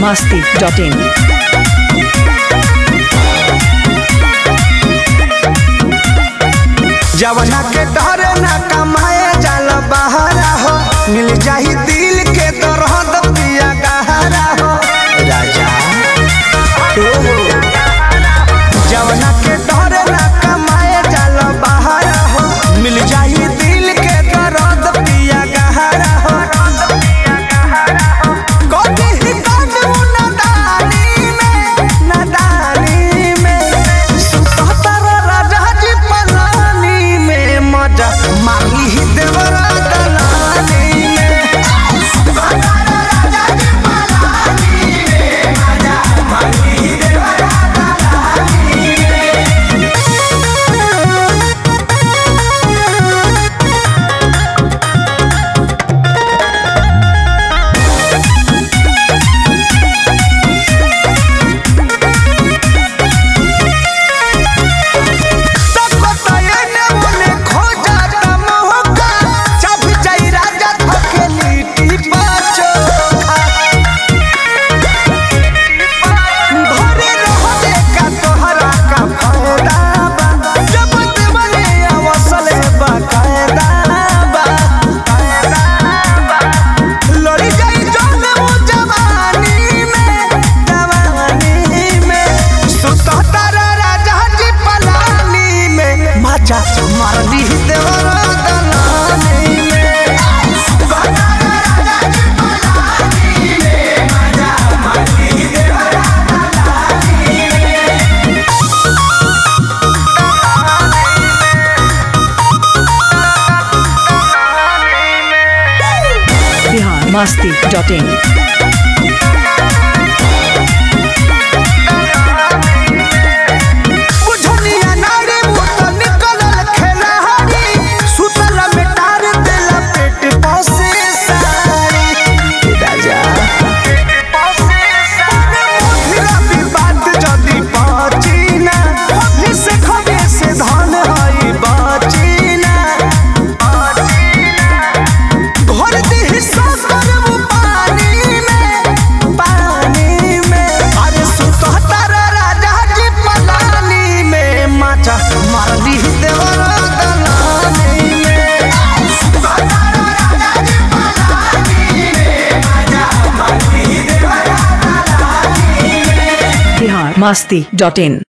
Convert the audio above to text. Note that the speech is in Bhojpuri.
masti.in. जवना के डरे न कमाए जाल बहारा हो मिल जाही दिल के दरद पिया गहरा हो राजा ओ हो। जवना के डरे न कमाए जाल बहारा हो मिल जाही दिल के दरद पिया गहरा हो कभी ही कानू नदानी में नदानी में सुतहतर राजा जी पलानी में मजा माही ही देवरा दलानी में तको तये ने मोने खो जाता मोहका चाप जाई राजा थके लीटी पाचोखा घरे रहले का तोहरा का फायदा बा जब देवले अवसले बा कायदा बा लड़ी जाई जान वो जवानी में जवानी में सुतहतर राजा जी पलानी में मजा मारली देवरा दलानी में Bihar masti.in. बुझनिया नारी मुत निकलल खेलहारी सुतल में टार देला पेट पसे सारी राजा मुधिरा विवाद जदि पचिना अभी से खबे से धन हई बचिना घर दिही सकर पानी में पानी में अरे सुतहतर राजा जी पलानी में माचा मारली देवरा दलानी में Bihar masti.in.